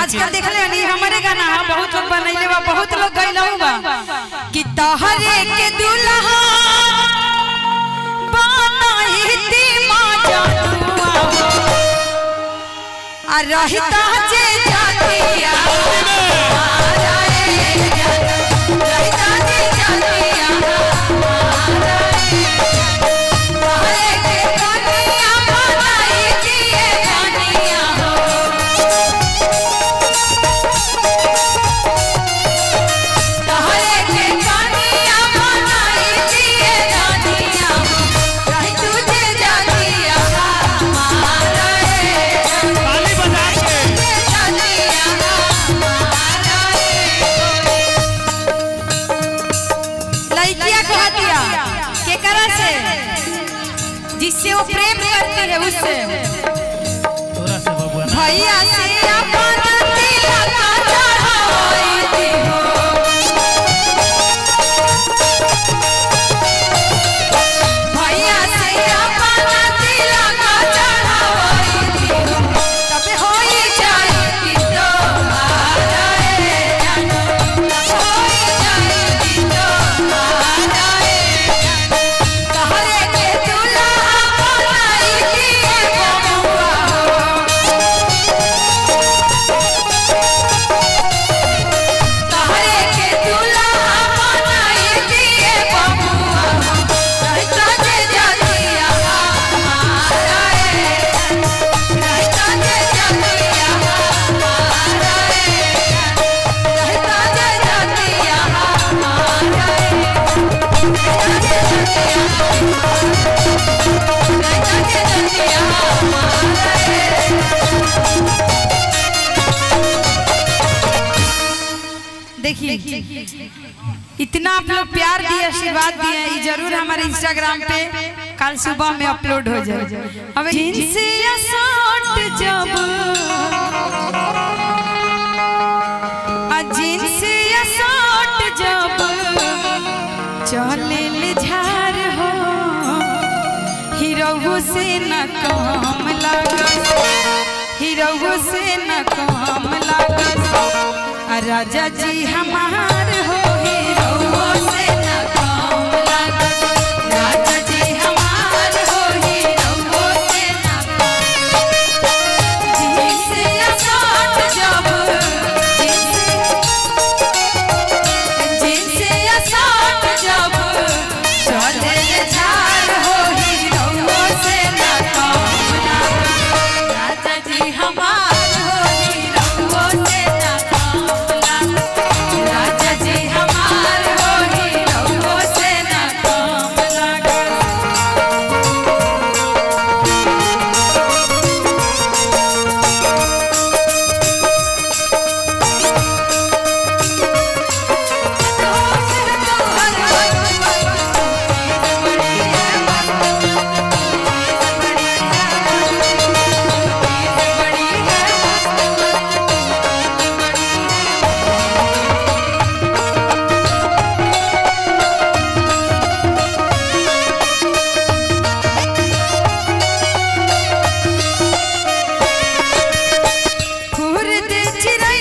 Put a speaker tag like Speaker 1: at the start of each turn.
Speaker 1: आजकल देखले हनी हमारे गाना हा बहुत लोग बनैले बा बहुत लोग गइलहु बा कि तहरे के दुल्हा बनाईती माँ जानुआ हो आ रहता जे जातिया रहता जे जातिया तहरे के कनिया बनाईती जानिया हो तहरे के कनिया बनाईती जानिया हो रही तुझे जातिया हमारा
Speaker 2: ताली बजा के
Speaker 1: लड़किया कह दिया केकरा से जिससे वो प्रेम करती है उससे
Speaker 2: तोरा से बबुआ ना
Speaker 1: भैया से अपन तिलक चढ़ाई हो भैया से अपन तिलक चढ़ाई हो तब होई जाई कि तोहारा ए जानो तब होई जाई कि तोहारा ए जानो तहरे के दुल्हा बनाई दिए बबुआ हो तहरे के दुल्हा बनाई दिए बबुआ रहता जे जातिया हमारा ए रहता जे जातिया हमारा ए रहता जे जातिया हमारा ए रहता जे जातिया रहता जे जातिया हमारा ए देखिए इतना आप लोग प्यार दिए आशीर्वाद दिए ये जरूर हमारे इंस्टाग्राम पे कल सुबह में अपलोड हो जाए अब जिनसे या शॉट जब आ जिनसे या शॉट जब चले ले झार हो हीरो से न काम लागत हीरो से न काम लागत आ राजा जी हमार हो हीरो से न काम लागत राजा जी हमार हो हीरो से न जिनसे असाट जब जिनसे जिनसे असाट जब चले झार हो हीरो से न काम लागत राजा जी हमार हो हीरो से न काम लागत राजा जी हमार हो हीरो से न काम लागत खुर्द चिड़ै